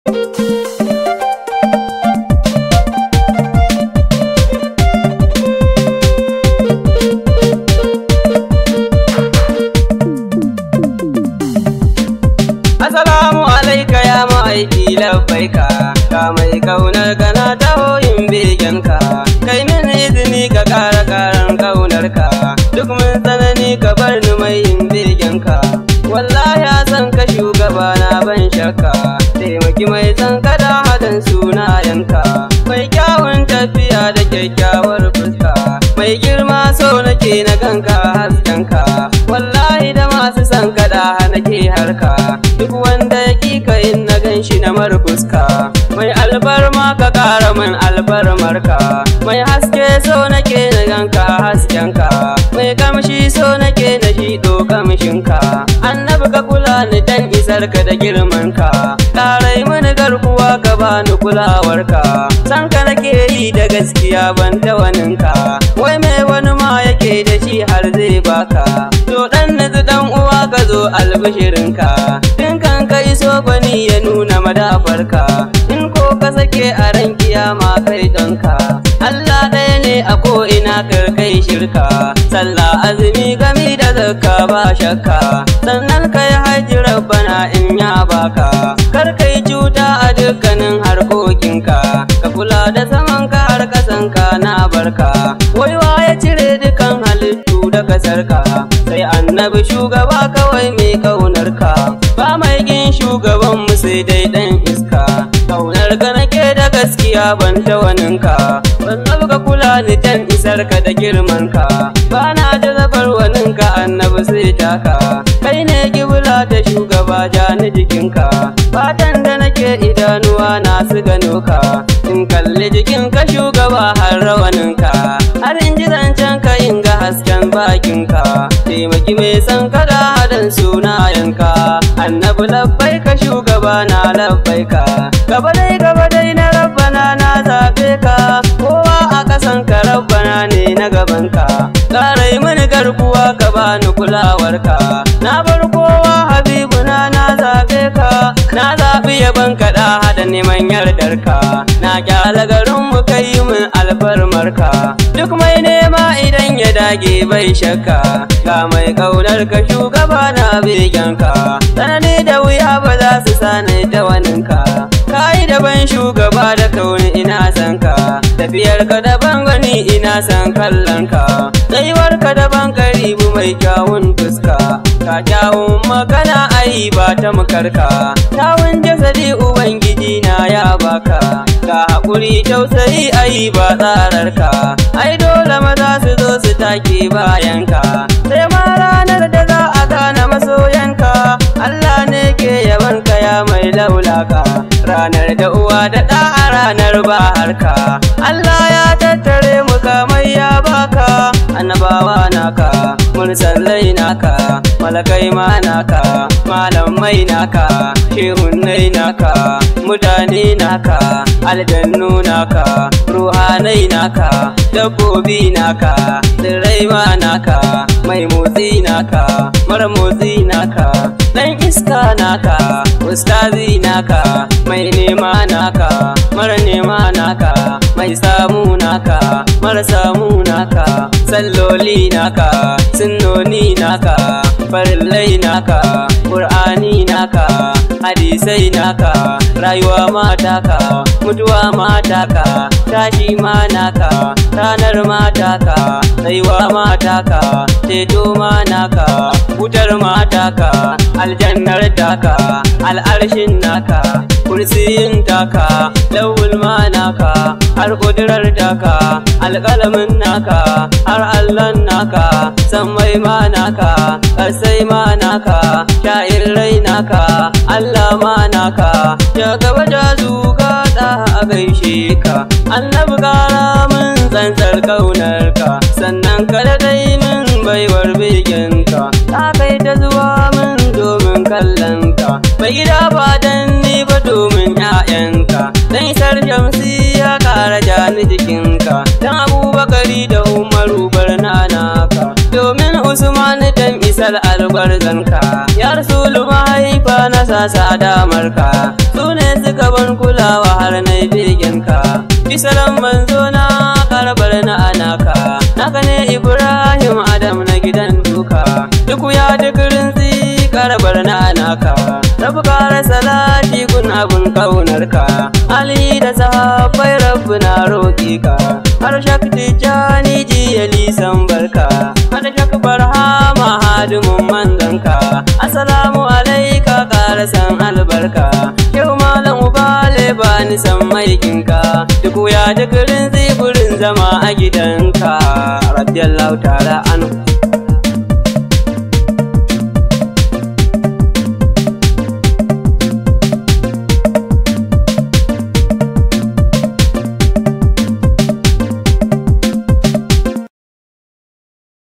Assalamu alaika ya ma'aiki labbaika ka mai kaunar ka na taho yin begenka kai min izini ka kara karan kaunar ka duk mun tsanani ka bar ni mai yin begenka wallahi a san ka shugaba na ban shakka taimaki mai san ka da hadan sunayenka mai kyawun tafiya da kyakkyawar fuska mai girma so nake na ganka haskenka wallahi da masu san ka da nake harka duk wanda ya kika in na gan shi na marfuska mai albarma ka kara min albarmarka mai haske so nake na ganka haskenka mai kamshi so nake na shido kamshinka annabi ka kula ni dan isar ka da girmanka karai mini garkuwa ka bani kulawarka san ka nake yi da gaskiya ban ta waninka wai mai wani ma yake da shi har zai baka to dan nazu dan uwa ka zo albishirinka in kan ka iso gwani ya nuna madafarka in ko ka sake a ran kiyama kai donka Allah ɗaya ne a ko ina kar kai shirka sallah azumi gami da zakka ba shakka sannan kai haji rabbana in ya baka kar kai cuta a dukkanin harkokinka ka kula da saman ka har kasanka na barka waiwa ya cire dukan halittu da kasarka sai annabi shugaba kawai mai kaunarka ba mai kin shugaban mu sai dai dan iska kaunar ka nake da gaskiya ban ta waninka ban ka kula ni dan isar ka da girman ka ba na jazabar waninka annabi sai taka kai ne kibla da shugaba ja ni jikinka fatan da nake idanuwa na su gano ka in kalli jikinka shugaba har rawaninka har in ji zancen ka in ga hasken bakinka taimaki mai san kada hadan sunayenka annabi labbai ka shugaba na labbai ka gaba dai gaba dai na rabbana na zabe ka kowa a kasan ka rabbana ne na gaban ka karai mini garkuwa ka bani kulawarka na bar kowa habibuna na zabe ka na zabi yaban kaɗa hada neman yardarka na kyala garin mu kai min alfarmarka duk mai nema idan ya dage bai shakka ga mai kaunar ka shugaba na begenka tsanani da wuya ba za su sani da waninka kayi daban shugaba da kauni ina san ka tafiyar ka daban gani ina san kallon ka tsayuwar ka daban karibu mai kyawun fuska ka kyawun magana ai ba ta makarka kyawun jasadi ubangiji na ya baka ga haƙuri tausayi ai ba tsararka ai dole maza su zo su take bayanka sai ma ranar da za a gane masoyanka Allah ne ke yabanka ya mai laulaka ranar da uwa da ɗa a ranar baharka Allah ya tattare mu kamar ya baka annabawa naka mursalai naka malakai ma naka malamai naka shehunnai naka mutane naka aljannu naka ruhanai naka dabbobi naka tsirrai ma naka mai motsi naka mara motsi naka dan iska naka ustazi naka mai nema naka mara nema naka mai samu naka mara samu naka salloli naka sunnoni naka farillai naka ƙur'ani naka hadisai naka rayuwa mataka mutuwa mataka tashi ma naka ranar mataka tsayuwa mataka ceto ma naka wutar mataka aljannar taka al'arshin naka kursiyin taka lawul ma naka har kudurar taka alƙalamin naka har allan naka sammai ma naka ƙasai ma naka sha'irai naka allah ma naka ya gaba da zuka da a gaishe ka annabi kara min tsantsar ƙaunarka sannan ka da dai min baiwar beginka ta kai ta zuwa min domin kallonka bai gida ba dan ni ba domin 'ya'yanka dan isar shamsi ya kara jani jikinka dan abubakari da umaru barnanaka domin usman dan isar albarzanka ya rasulu mahaifa na sasa damarka su ne suka Ibrahim Adam na gidan duka duk ya duk rinzi karabar na naka rabu kara salati gun abun kaunarka Ali da sahabbai rabbu na roƙi ka har shakti jani jiyali san barka har shak barhama hadimin manzanka assalamu alaika kara san albarka yau malam ubale ba ni san maikinka duk ya duk rinzi gurin zama a gidanka radiyallahu ta'ala anhu